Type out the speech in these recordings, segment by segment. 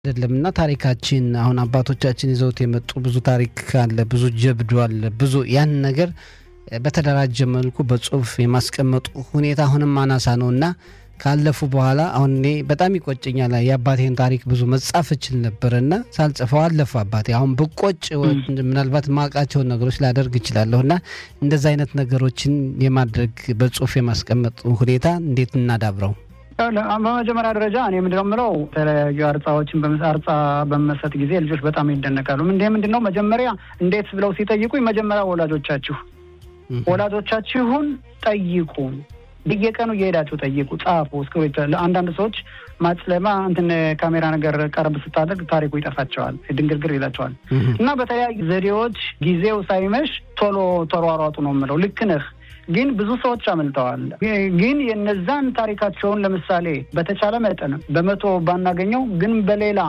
አይደለም እና ታሪካችን አሁን አባቶቻችን ይዘውት የመጡ ብዙ ታሪክ አለ፣ ብዙ ጀብዱ አለ፣ ብዙ ያን ነገር በተደራጀ መልኩ በጽሁፍ የማስቀመጡ ሁኔታ አሁንም አናሳ ነው እና ካለፉ በኋላ አሁን እኔ በጣም ይቆጨኛል። የአባቴን ታሪክ ብዙ መጻፍ እችል ነበር እና ሳልጽፈው አለፉ አባቴ። አሁን ብቆጭ ምናልባት ማውቃቸውን ነገሮች ላደርግ እችላለሁ እና እንደዚ አይነት ነገሮችን የማድረግ በጽሁፍ የማስቀመጥ ሁኔታ እንዴት እናዳብረው? በመጀመሪያ ደረጃ እኔ ምንድነው የምለው የተለያዩ አርጻዎችን አርጻ በመሰጥ ጊዜ ልጆች በጣም ይደነቃሉ። እንደ ምንድን ነው መጀመሪያ እንዴት ብለው ሲጠይቁኝ መጀመሪያ ወላጆቻችሁ ወላጆቻችሁን ጠይቁ በየቀኑ እየሄዳችሁ ጠይቁ፣ ጻፉ። እስክሪብቶ አንዳንድ ሰዎች ማጽለማ እንትን ካሜራ ነገር ቀረብ ስታደርግ ታሪኩ ይጠፋቸዋል፣ ድንግርግር ይላቸዋል። እና በተለያዩ ዘዴዎች ጊዜው ሳይመሽ ቶሎ ተሯሯጡ ነው የምለው። ልክ ነህ። ግን ብዙ ሰዎች አመልጠዋል። ግን የነዛን ታሪካቸውን ለምሳሌ በተቻለ መጠን በመቶ ባናገኘው ግን በሌላ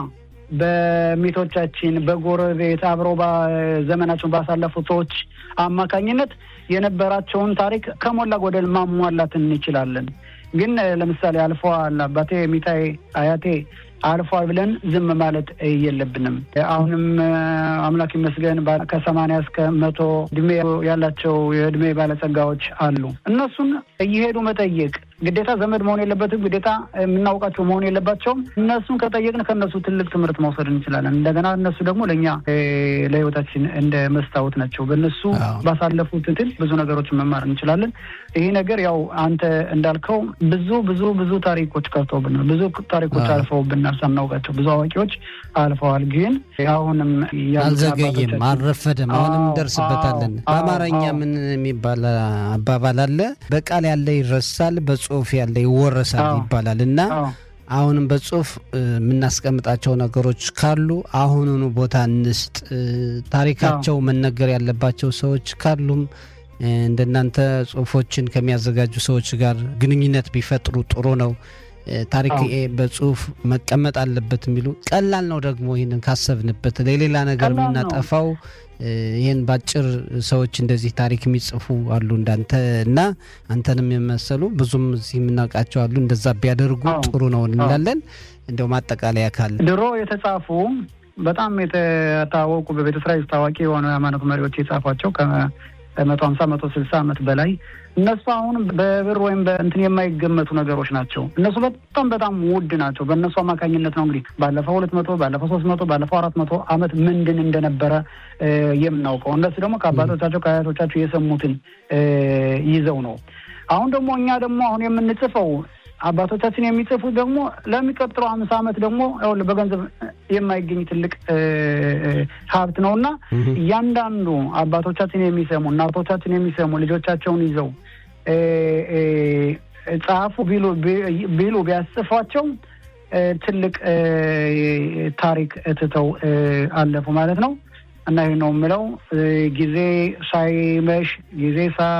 በሚቶቻችን በጎረቤት አብረው ዘመናቸውን ባሳለፉ ሰዎች አማካኝነት የነበራቸውን ታሪክ ከሞላ ጎደል ማሟላት እንችላለን። ግን ለምሳሌ አልፈዋል አባቴ፣ ሚታይ፣ አያቴ አልፏል ብለን ዝም ማለት የለብንም። አሁንም አምላክ ይመስገን ከሰማንያ እስከ መቶ እድሜ ያላቸው የእድሜ ባለጸጋዎች አሉ። እነሱን እየሄዱ መጠየቅ ግዴታ ዘመድ መሆን የለበትም። ግዴታ የምናውቃቸው መሆን የለባቸውም። እነሱን ከጠየቅን ከእነሱ ትልቅ ትምህርት መውሰድ እንችላለን። እንደገና እነሱ ደግሞ ለእኛ ለሕይወታችን እንደ መስታወት ናቸው። በእነሱ ባሳለፉት ትል ብዙ ነገሮችን መማር እንችላለን። ይህ ነገር ያው አንተ እንዳልከው ብዙ ብዙ ብዙ ታሪኮች ቀርተውብናል። ብዙ ታሪኮች አልፈውብናል ሳናውቃቸው። ብዙ አዋቂዎች አልፈዋል። ግን አሁንም አልዘገየም፣ አልረፈደም። አሁንም እንደርስበታለን። በአማርኛ ምን የሚባል አባባል አለ? በቃል ያለ ይረሳል ጽሁፍ ያለ ይወረሳል ይባላል እና አሁንም በጽሁፍ የምናስቀምጣቸው ነገሮች ካሉ አሁኑኑ ቦታ እንስጥ። ታሪካቸው መነገር ያለባቸው ሰዎች ካሉም እንደናንተ ጽሁፎችን ከሚያዘጋጁ ሰዎች ጋር ግንኙነት ቢፈጥሩ ጥሩ ነው። ታሪክ በጽሁፍ መቀመጥ አለበት የሚሉ ቀላል ነው። ደግሞ ይህንን ካሰብንበት ለሌላ ነገር የምናጠፋው ይህን ባጭር ሰዎች እንደዚህ ታሪክ የሚጽፉ አሉ እንዳንተ እና አንተንም የመሰሉ ብዙም እዚህ የምናውቃቸው አሉ። እንደዛ ቢያደርጉ ጥሩ ነው እንላለን። እንደው ማጠቃለያ ካለ ድሮ የተጻፉ በጣም የታወቁ በቤተ እስራኤል ታዋቂ የሆኑ የሃይማኖት መሪዎች የጻፏቸው ከመቶ ሀምሳ መቶ ስልሳ ዓመት በላይ እነሱ አሁን በብር ወይም በእንትን የማይገመቱ ነገሮች ናቸው። እነሱ በጣም በጣም ውድ ናቸው። በእነሱ አማካኝነት ነው እንግዲህ ባለፈው ሁለት መቶ ባለፈው ሶስት መቶ ባለፈው አራት መቶ ዓመት ምንድን እንደነበረ የምናውቀው። እነሱ ደግሞ ከአባቶቻቸው ከአያቶቻቸው የሰሙትን ይዘው ነው። አሁን ደግሞ እኛ ደግሞ አሁን የምንጽፈው አባቶቻችን የሚጽፉት ደግሞ ለሚቀጥለው አምሳ ዓመት ደግሞ በገንዘብ የማይገኝ ትልቅ ሀብት ነው እና እያንዳንዱ አባቶቻችን የሚሰሙ እናቶቻችን የሚሰሙ ልጆቻቸውን ይዘው ጻፉ ቢሉ ቢሉ ቢያስፏቸው ትልቅ ታሪክ ትተው አለፉ ማለት ነው። እና ይህ ነው የምለው ጊዜ ሳይመሽ ጊዜ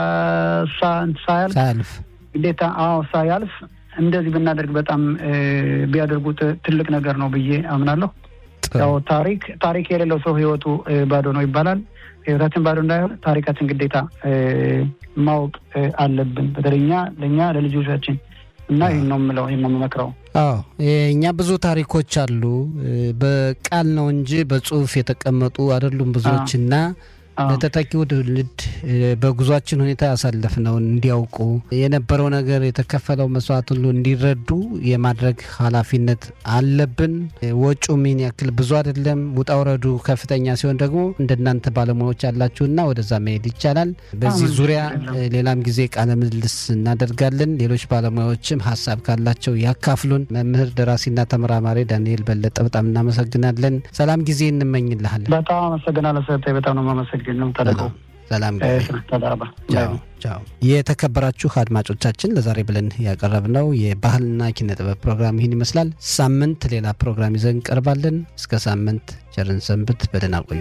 ሳያልፍ ግዴታ አዎ ሳያልፍ እንደዚህ ብናደርግ በጣም ቢያደርጉት ትልቅ ነገር ነው ብዬ አምናለሁ። ያው ታሪክ ታሪክ የሌለው ሰው ህይወቱ ባዶ ነው ይባላል። ህይወታችን ባዶ እንዳይሆን ታሪካችን ግዴታ ማወቅ አለብን። በተለይ እኛ ለእኛ ለልጆቻችን እና ይህን ነው የምለው፣ ይህን ነው የምመክረው። አዎ እኛ ብዙ ታሪኮች አሉ። በቃል ነው እንጂ በጽሁፍ የተቀመጡ አይደሉም ብዙዎች እና ለተተኪው ትውልድ በጉዟችን ሁኔታ ያሳለፍነውን እንዲያውቁ የነበረው ነገር የተከፈለው መስዋዕት ሁሉ እንዲረዱ የማድረግ ኃላፊነት አለብን። ወጪው ምን ያክል ብዙ አይደለም፣ ውጣ ውረዱ ከፍተኛ ሲሆን ደግሞ እንደናንተ ባለሙያዎች ያላችሁና ወደዛ መሄድ ይቻላል። በዚህ ዙሪያ ሌላም ጊዜ ቃለ ምልልስ እናደርጋለን። ሌሎች ባለሙያዎችም ሀሳብ ካላቸው ያካፍሉን። መምህር ደራሲና ተመራማሪ ዳንኤል በለጠ በጣም እናመሰግናለን። ሰላም ጊዜ እንመኝልሃለን። በጣም አመሰግናለሁ። ሰጠኝ በጣም ነው የማመሰግነው። ተደቀው ሰላም የተከበራችሁ አድማጮቻችን ለዛሬ ብለን ያቀረብነው የባህልና ኪነ ጥበብ ፕሮግራም ይህን ይመስላል። ሳምንት ሌላ ፕሮግራም ይዘን እንቀርባለን። እስከ ሳምንት ቸርን ሰንብት። በደህና ቆዩ።